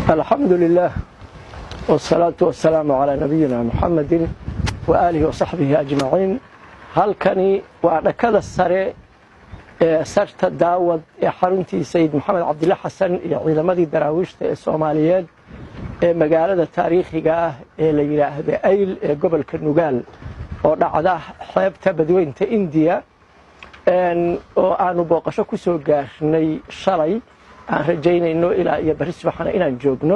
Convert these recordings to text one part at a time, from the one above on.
alxamdu lilah wsalaatu wasalaamu calaa nabiyina muxamedin waaalihi wasaxbihi ajmaciin halkani waa dhakada sare ee sarta daawad ee xaruntii sayid maxamed cabdilla xasan iyo ciidamadii daraawiishta ee soomaaliyeed ee magaalada taariikhiga ah ee la yidhaahda ayl ee gobolka nugaal oo dhacda xeebta badweynta indiya oo aanu booqasho ku soo gaarnay shalay aan rajaynayno ilaa iyo bari subaxana inaan joogno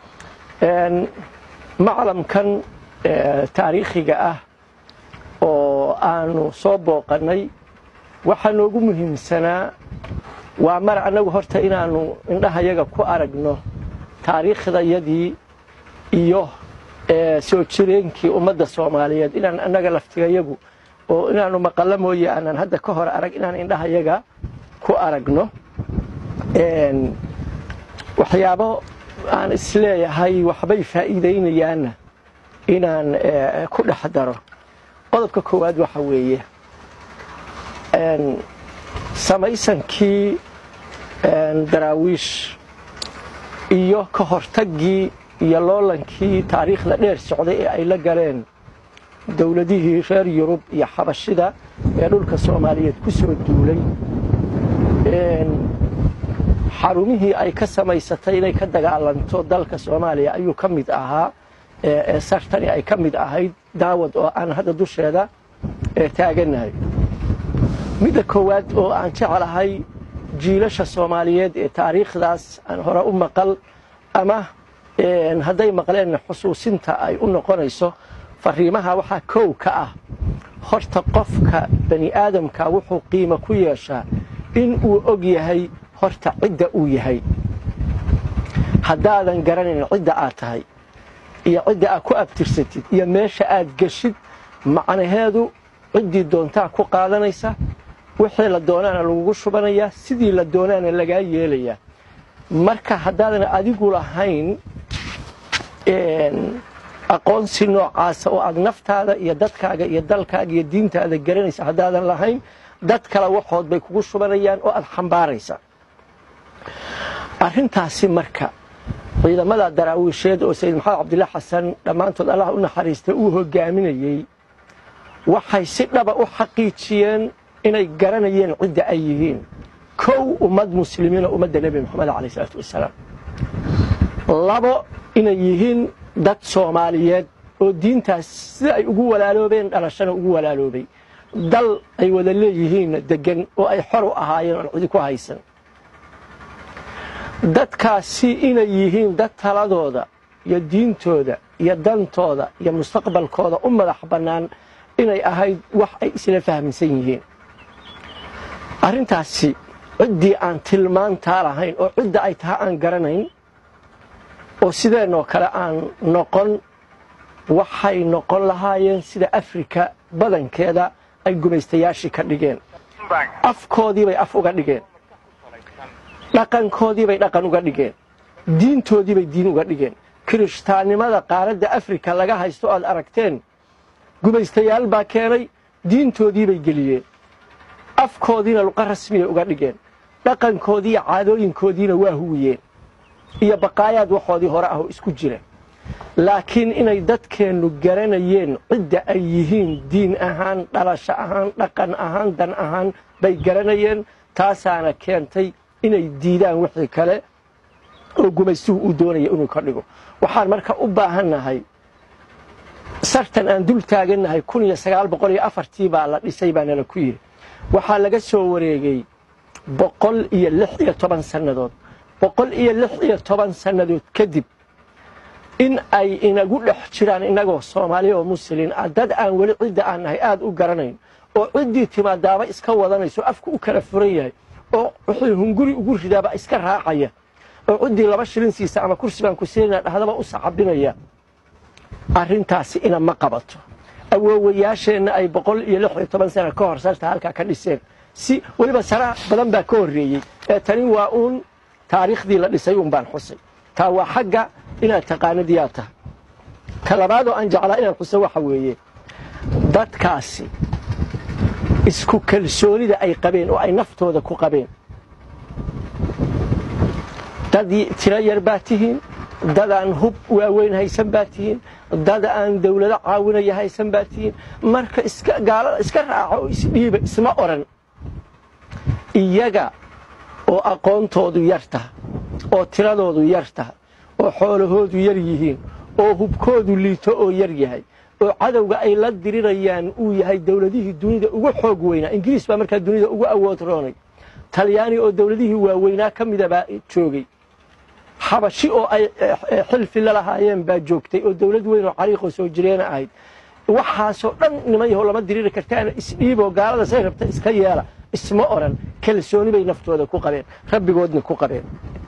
maclamkan taariikhiga ah oo aanu soo booqannay waxaa noogu muhiimsanaa waa mar annagu horta inaannu indhahayaga ku aragno taariikhdayadii iyo soo jireenkii ummadda soomaaliyeed inaan annaga laftigayagu oo inaannu maqallo mooye aanaan hadda ka hor arag inaan indhahayaga ku aragno waxyaabo aan isleeyahay waxbay faa'iidaynayaanna inaan ku dhex daro qodobka koowaad waxa weeye samaysankii daraawiish iyo ka hortaggii iyo loolankii taariikhda dheer socday ee ay la galeen dowladihii reer yurub iyo xabashida ee dhulka soomaaliyeed ku soo duulay xarumihii ay ka samaysatay inay ka dagaalanto dalka soomaaliya ayuu ka mid ahaa ee sartani ay ka mid ahayd daawad oo aan hadda dusheeda taaganahay midda koowaad oo aan jeclahay jiilasha soomaaliyeed ee taariikhdaas aan hore u maqal ama hadday maqleen xusuusinta ay u noqonayso fariimaha waxaa kow ka ah horta qofka bani aadamka wuxuu qiimo ku yeeshaa in uu og yahay horta cidda uu yahay haddaadan garanayn cidda aad tahay iyo cidda aad ku abtirsatid iyo meesha aad geshid macnaheedu ciddii doontaa ku qaadanaysa wixii la doonaana lagugu shubanayaa sidii la doonaana lagaa yeelayaa marka haddaadan adigu lahayn aqoonsi noocaasa oo aad naftaada iyo dadkaaga iyo dalkaaga iyo diintaada garanaysa haddaadan lahayn dad kale waxood bay kugu shubanayaan oo aad xambaaraysa arrintaasi marka ciidamada daraawiisheed oo sayid maxamed cabdilla xasan dhammaantood allah u naxariista uu hogaaminayey waxay si dhaba u xaqiijiyeen inay garanayeen cidda ay yihiin kow ummad muslimiinoo ummadda nebi moxamed caleyh isalaatu wasalaam labo inay yihiin dad soomaaliyeed oo diintaas sida ay ugu walaaloobeen dhalashana ugu walaaloobay dal ay wada leeyihiinna deggan oo ay xor u ahaayeen oon cidi ku haysan dadkaasi inay yihiin dad taladooda iyo diintooda iyo dantooda iyo mustaqbalkooda u madax bannaan inay ahayd wax ay isla fahminsan yihiin arrintaasi ciddii aan tilmaantaa lahayn oo cidda ay taha aan garanayn oo sideenoo kale aan noqon waxay noqon lahaayeen sida afrika badankeeda ay gumaystayaashii ka dhigeen afkoodiibay af uga dhigeen dhaqankoodiibay dhaqan uga dhigeen diintoodiibay diin uga dhigeen kirishtaannimada qaaradda afrika laga haysto aad aragteen gumaystayaal baa keenay diintoodiibay geliyeen afkoodiina luqa rasmiyay uga dhigeen dhaqankoodiiyo caadooyinkoodiina waa huwiyeen iyo baqaayaad waxoodii hore ah oo isku jira laakiin inay dadkeennu garanayeen cidda ay yihiin diin ahaan dhalasho ahaan dhaqan ahaan dan ahaan bay garanayeen taasaana keentay inay diidaan wixii kale oo gumaystuhu uu doonaya inuu ka dhigo waxaan marka u baahannahay sartan aan dul taagannahay kun iyo sagaal boqol iyo afartii baa la dhisay baa nala ku yidhi waxaa laga soo wareegay boqol iyo lix iyo toban sannadood boqol iyo lix iyo toban sannadood kadib in ay inagu dhex jiraan innagoo soomaaliya oo muslin ah dad aan weli cidda aan nahay aad u garanayn oo ciddii timaadaaba iska wadanayso afku u kala furan yahay oo wuxuu hunguri ugu ridaaba iska raacaya oo ciddii laba shilin siisa ama kursi baan ku siinayna dhahdaba u sacabinaya arrintaasi ina ma qabato awoowayaasheenna ay boqol iyo lix iyo toban sana ka hor sarta halkaa ka dhiseen si weliba sara badan baa ka horreeyey ee tani waa uun taariikhdii la dhisay uun baan xusay taa waa xagga inaad taqaanadiyaa tahay ka labaadoo aan jeclaa inaan xuso waxa weeye dadkaasi isku kalsoonida ay qabeen oo ay naftooda ku qabeen dad tiro yar baa tihiin dad aan hub waaweyn haysan baa tihiin dad aan dawlado caawinaya haysan baa tihiin marka gaalada iska raaco oo isdhiiba isma odhan iyaga oo aqoontoodu yar taha oo tiradoodu yar taha oo xoolahoodu yar yihiin oo hubkoodu liito oo yar yahay oo cadowga ay la dirirayaan uu yahay dawladihii dunida ugu xoog weynaa ingiriis baa markaa dunida ugu awood roonay talyaani oo dawladihii waaweynaa ka mida baa joogay xabashi oo ay xilfi la lahaayeen baa joogtay oo dawlad weyn oo cariiqoo soo jireena ahayd waxaasoo dhan niman yahow lama diriri kartaana isdhiiboo gaalada say rabta iska yeela isma odhan kalsooni bay naftooda ku qabeen rabbigoodna ku qabeen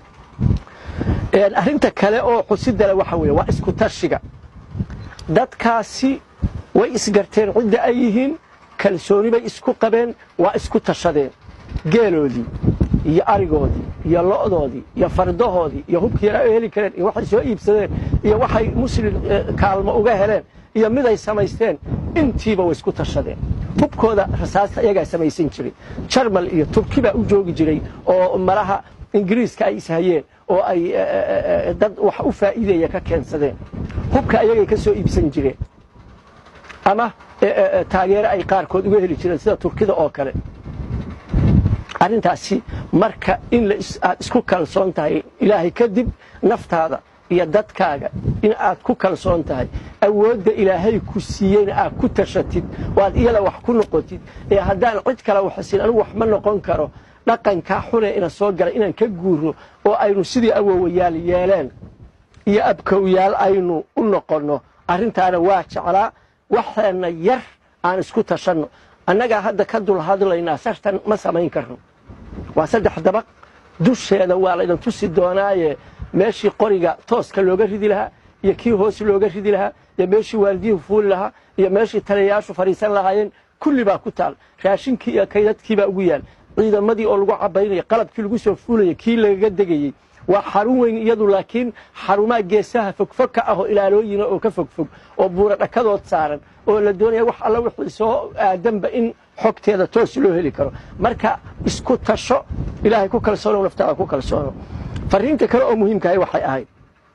arrinta kale oo xusidale waxa weeye waa isku tashiga dadkaasi way isgarteen cidda ay yihiin kalsooni bay isku qabeen waa isku tashadeen geeloodii iyo arigoodii iyo lo'doodii iyo fardahoodii iyo hubkii yara heli kareen iyo waxay soo iibsadeen iyo waxay muslim kaalmo uga heleen iyo miday samaysteen intiiba way isku tashadeen hubkooda rasaasta iyagaa samaysan jiray jarmal iyo turki baa u joogi jiray oo malaha ingiriiska ay ishayeen oo ay dad wax u faa'iideeya ka keensadeen hubka ayagay ka soo iibsan jireen ama taageero ay qaarkood uga heli jireen sida turkida oo kale arrintaasi marka in aad isku kalsoon tahay ilaahay kadib naftaada iyo dadkaaga in aad ku kalsoon tahay awoodda ilaahay ku siiyeyna aad ku tashatid oo aad iyada wax ku noqotid ee haddaan cid kale waxsin anigu wax ma noqon karo dhaqankaa xune ina soo gala inaan ka guuro oo aynu sidii awowayaal yeeleen iyo abkowyaal aynu u noqonno arrintaana waa jeclaa waxeenna yar aan isku tashanno annagaa hadda ka dul hadlaynaa sartan ma samayn karno waa saddex dabaq dusheeda waa laydin tusi doonaaye meeshii qoriga tooska looga ridi lahaa iyo kii hoos looga ridi lahaa iyo meeshii waaldiyuhu fuuli lahaa iyo meeshii taliyayaashu fadhiisan lahaayeen kulli baa ku taal raashinkii iyo kaydadkiibaa ugu yaal ciidamadii oo lagu cabaynaya qalabkii lagu soo fuulaya kii lagaga degayey waa xarun weyn iyadu laakiin xarumaha geesaha fogfog ka ah oo ilaalooyina oo ka fogfog oo buura dhakadood saaran oo la doonaya wax alla wixii soo aadanba in xogteeda toos loo heli karo marka isku tasho ilaahay ku kalsoono naftaada ku kalsoono fariinta kale oo muhiimkahay waxay ahayd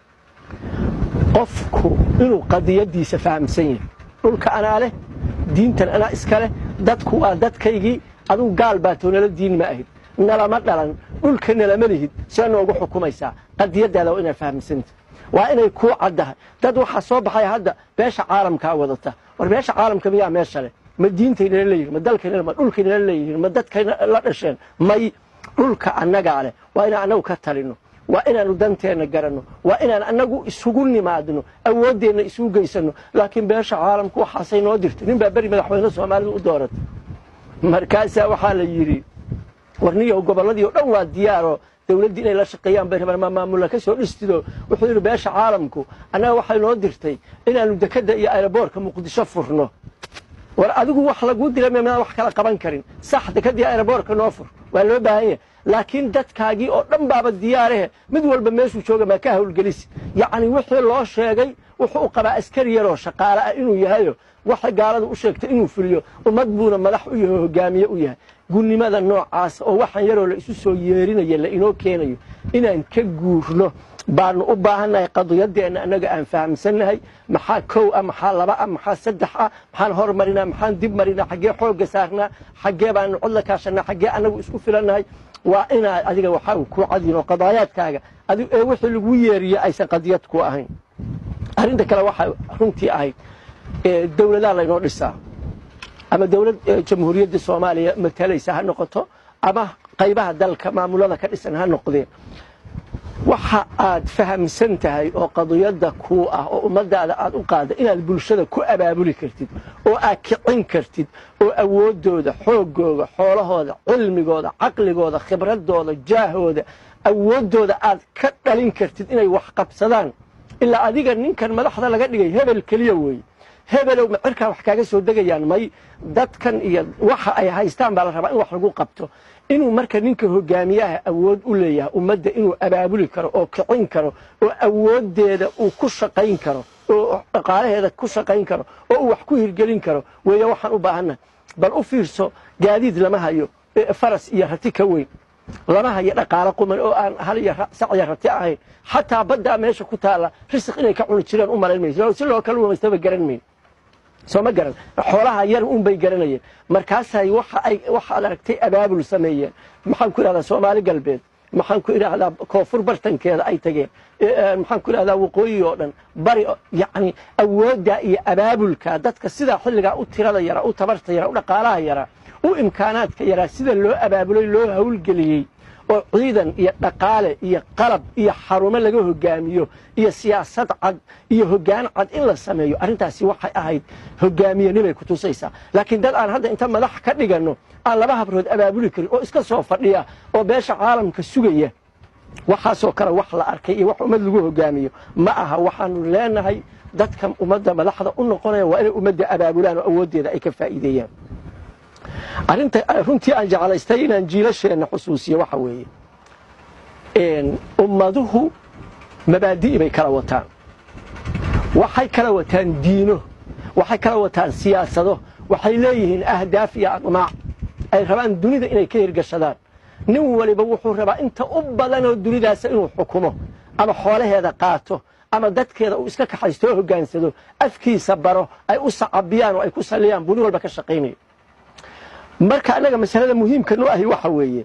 qofku inuu qadiyadiisa fahamsan yahay dhulka anaa leh diintan anaa iska leh dadku waa dadkaygii adugu gaal baatoo nala diin ma ahid nalama dhalan dhulka nalama lihid see noogu xukumaysaa qadiyadaada waa inaad fahamsanta waa inay kuu caddahay dad waxaa soo baxaya hadda beesha caalamkaa wadata war beesha caalamka miyaa meesha leh ma diintay nala leeyihin ma dalkay ma dhulkay nala leeyihiin ma dadkay la dhasheen may dhulka annagaa leh waa inaan annagu ka talinno waa inaanu danteenna garanno waa inaan annagu isugu nimaadno awooddeenna isugu geysanno laakiin beesha caalamku waxaasay noo dirtay nin baa beri madaxweyne soomaalida u dooratay markaasaa waxaa la yidhi warniyow gobolladii oo dhan waa diyaaroo dawladdii inay la shaqeeyaan bay rabaan ma maamulla ka soo dhistido wuxuu yidhi beesha caalamku annaga waxay noo dirtay inaannu dekedda iyo aeroboortka muqdisho furno war adigu wax laguu dila miyaa wax kala qaban karin sax dekeddii aeroboortka noo fur waa loo baahan yahay laakiin dadkaagii oo dhan baaba diyaarahe mid walba meeshuu jooga maa ka hawlgelisi yacni wixii loo sheegay wuxuu u qabaa askari yaroo shaqaale ah inuu yahayo waxay gaalada u sheegtay inuu fuliyo ummad buuna madax u yahay hogaamiye u yahay gunnimada noocaasa oo waxaan yaroo la isu soo yeerinaya la inoo keenayo inaan ka guurno baanu u baahannahay qadiyadeenna annaga aan fahamsannahay maxaa kow ah maxaa laba ah maxaa saddex ah maxaan hormarinaa maxaan dib marinaa xaggee xoogga saarnaa xaggee baanu cod la kaashannaa xaggee annagu isku filannahay waa inaad adiga waxaa ku cadino qadaayaadkaaga ee wixii lagu yeeriye aysan qadiyad ku ahayn arrinta kale waxaa runtii ahayd dawladaa laynoo dhisaa ama dawlad jamhuuriyadda soomaaliya matalaysa ha noqoto ama qaybaha dalka maamulada ka dhisan ha noqdeen waxa aad fahamsan tahay oo qadiyadda kuu ah oo ummadaada aad u qaada inaad bulshada ku abaabuli kartid oo aad kicin kartid oo awooddooda xoogooda xoolahooda cilmigooda caqligooda khibradooda jaahooda awooddooda aad ka dhalin kartid inay wax qabsadaan ilaa adiga ninkan madaxda laga dhigay hebel keliya weeye hebelow ma cirkaa wax kaaga soo degayaan may dadkan iyo waxa ay haystaan baa la rabaa in wax lagu qabto inuu marka ninka hogaamiyaha awood u leeyahay ummadda inuu abaabuli karo oo kicin karo oo awooddeeda uu ku shaqayn karo oo dhaqaalaheeda ku shaqayn karo oo uu wax ku hirgelin karo weeye waxaan u baahannahay bal u fiirso gaadiid lama hayo faras iyo rati ka weyn lama hayo dhaqaalo quman oo aan hal iyo sacya rati ahayn xataa baddaa meesha ku taalla risiq inay ka cuni jireen u malayn mayso si loo kala wamaystaba garan mayn soo ma garan xoolaha yar un bay garanayeen markaasay waxaad aragtay abaabul sameeyeen maxaan ku idhahdaa soomaali galbeed maxaan ku idhaahdaa koonfur bartankeeda ay tageen maxaan ku idhahdaa waqooyi oo dhan bari yacni awoodda iyo abaabulka dadka sidaa xilligaa u tirada yara u tabarta yara u dhaqaalaha yara u imkaanaadka yaraa sida loo abaabulay loo hawlgeliyey oo ciidan iyo dhaqaale iyo qalab iyo xarumo laga hogaamiyo iyo siyaasad cad iyo hoggaan cad in la sameeyo arrintaasi waxay ahayd hogaamiyenimay ku tusaysaa laakiin dad aan hadda inta madax ka dhiganno aan laba habrood abaabuli karin oo iska soo fadhiya oo beesha caalamka sugaya waxaasoo kale wax la arkay iyo wax ummad lagu hogaamiyo ma aha waxaanu leenahay dadka ummadda madaxda u noqonaya waa inay ummadda abaabulaan oo awooddeeda ay ka faa'iideeyaan arrinta runtii aan jeclaystay inaan jiilasheenna xusuusiyo waxa weeye ummaduhu mabaadi'i bay kala wataan waxay kala wataan diino waxay kala wataan siyaasado waxay leeyihiin ahdaaf iyo aqmaac ay rabaan dunida inay ka hirgashadaan nin waliba wuxuu rabaa inta u badanoo dunidaasa inuu xukumo ama xoolaheeda qaato ama dadkeeda uu iska kaxaysto oo hoggaansado afkiisa baro ay u sacabiyaan oo ay ku salliyaan buu nin walba ka shaqaynayo marka annaga masalada muhiimka noo ahi waxa weeye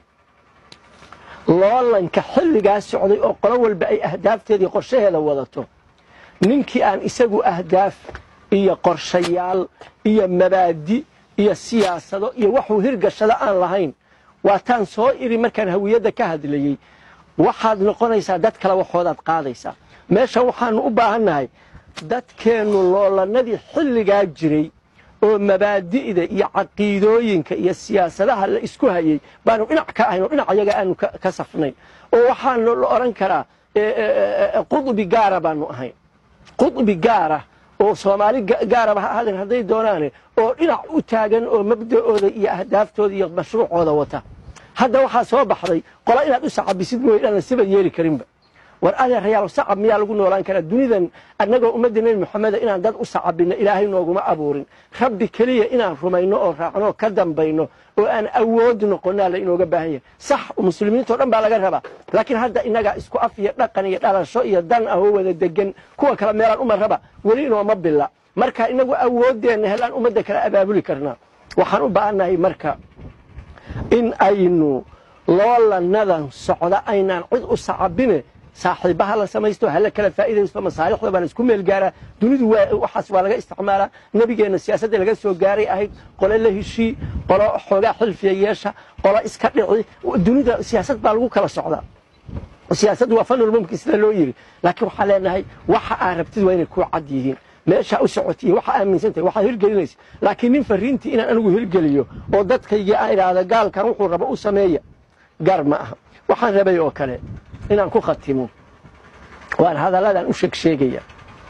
loolanka xilligaa socday oo qolo walba ay ahdaafteedii qorshaheeda wadato ninkii aan isagu ahdaaf iyo qorshayaal iyo mabaadi iyo siyaasado iyo waxuu hirgashada aan lahayn waataan soo iri markaan hawiyadda ka hadlayey waxaad noqonaysaa dad kale waxoodaad qaadaysaa meesha waxaanu u baahannahay dadkeennu loolanadii xilligaa jiray oo mabaadi'da iyo caqiidooyinka iyo siyaasadaha la isku hayey baanu dhinac ka ahayn oo dhinac ayaga aanu ka safnayn oo waxaan la odhan karaa qudbi gaara baanu ahayn qudbi gaara oo soomaali gaaraba ha ahaadeen hadday doonaane oo dhinac u taagan oo mabda'ooda iyo ahdaaftooda iyo mashruucooda wata hadda waxaa soo baxday qola inaad u sacabisid mooye inaan siba yeeli karinba war adeerayaal sacab miyaa lagu noolaan karaa dunidan annagoo ummadda nebi moxameda inaan dad u sacabinno ilaahay nooguma abuurin rabbi keliya inaan rumayno oo raacno oo ka dambayno oo aan awood noqonnaa la inooga baahan yahay sax muslimiintao dhan baa laga rabaa laakiin hadda innagaa isku af iyo dhaqan iyo dhalasho iyo dan ah oo wada degan kuwa kale meelaan uma raba weli inooma bila marka inagu awooddeenna helaan ummadda kale abaabuli karnaa waxaan u baahannahay marka in aynu loolanadan socda aynaan cid u sacabine saaxiibaha la samaysto hala kala faa'iidaysto masaalixda baan isku meel gaaraa dunidu waxaas waa laga isticmaalaa nebigeenna siyaasadda laga soo gaaray ahayd qole la heshii qolo xoogaa xilfiya yeesha qolo iska dhici dunida siyaasad baa lagu kala socdaa siyaasaddu waa fanul mumkin sida loo yidhi laakiin waxaan leenahay waxa aad rabtid waa inay ku cad yihiin meeshaa u socotiy waxa aaminsantahay waxaad hirgelinaysa laakiin nin fariintii inaan anigu hirgeliyo oo dadkaygii aan idhaahda gaalkan wuxuu rabo u sameeya gaar ma aha waxaan rabay oo kale inaan ku khatimo waan hadalladan u sheeg sheegaya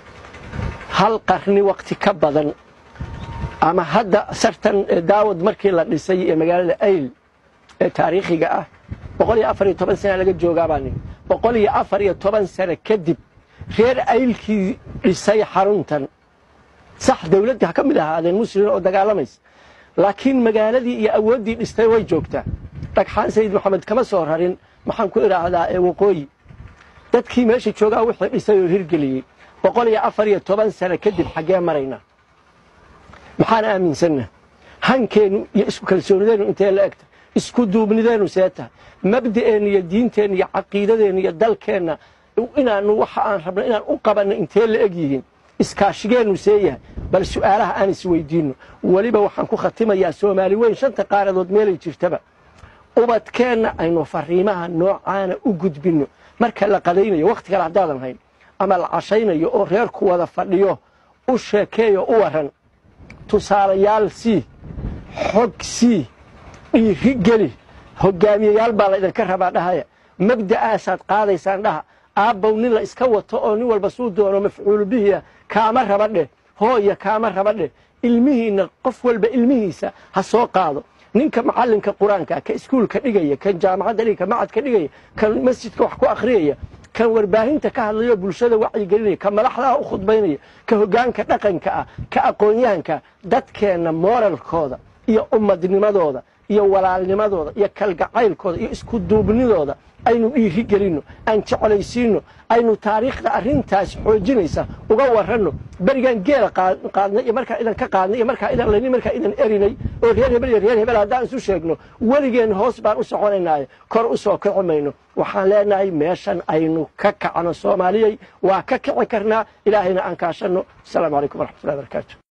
hal qarni wakti ka badan ama hadda sartan daawad markii la dhisay ee magaalada ayl ee taariikhiga ah boqol iyo afar iyo toban sana laga joogaabaan boqol iyo afar iyo toban sano kadib reer aylkii dhisay xaruntan sax dawladdii ha ka mid ahaadeen muslimiin oo dagaalamaysa laakiin magaaladii iyo awooddii dhistay way joogtaa dhagxaan sayid maxamed kama soo rarin maxaan ku idhaahdaa ee waqooyi dadkii meesha joogaa wixii dhisay oo hirgeliyey boqol iyo afar iyo toban sano kadib xaggee maraynaa maxaan aaminsanna hankeennu iyo isku kalsoonideennu intee la egta isku duubnideennu see tahay mabda'eenna iyo diinteenna iyo caqiidadeenna iyo dalkeenna inaanu waxa aan rabno inaan u qabanno intee la eg yihiin iskaashigeennu see yahay bal su'aalaha aan isweydiinno weliba waxaan ku khatimayaa soomaali weyn shanta qaaradood meelay jirtaba ubadkeenna aynu fariimaha noocaana u gudbinno marka la qadaynayo wakhti kale haddaadan hayn ama la cashaynayo oo reerku wada fadhiyo u sheekeeyo u waran tusaalayaal sii xog sii dhiiri geli hogaamiyayaal baa laydinka rabaa dhahaya mabda'aasaad qaadaysaan dhaha aabbow nin la iska wato oo nin walba suu doono mafcuulu bihiya kaama raba dheh hooya kaama raba dheh ilmihiinna qof walba ilmihiisa ha soo qaado ninka macallinka qur-aanka ka iskuulka dhigaya kan jaamacadda dhiga ka macadka dhigaya kan masjidka wax ku akhriyaya kan warbaahinta ka hadlayo bulshada wacyigelinaya ka madaxdaha u khudbaynaya ka hoggaanka dhaqanka ah ka aqoon-yahanka dadkeenna mooralkooda iyo ummadnimadooda iyo walaalnimadooda iyo kalgacaylkooda iyo isku duubnidooda aynu dhiiri gelinno aan jeclaysiinno aynu taariikhda arrintaas xoojinaysa uga waranno berigaan geela qaadnay iyo markaa idan ka qaadnay iyo markaa idan laynay markaa idan erinay oo reer hebel iyo reer hebel haddaan isu sheegno weligeen hoos baan u soconaynaaye kor u soo kici mayno waxaan leenahay meeshan aynu ka kacno soomaaliyey waa ka kici karnaa ilaahayna aan kaashanno asalaamu calaykum waraxmatullahi barakaatu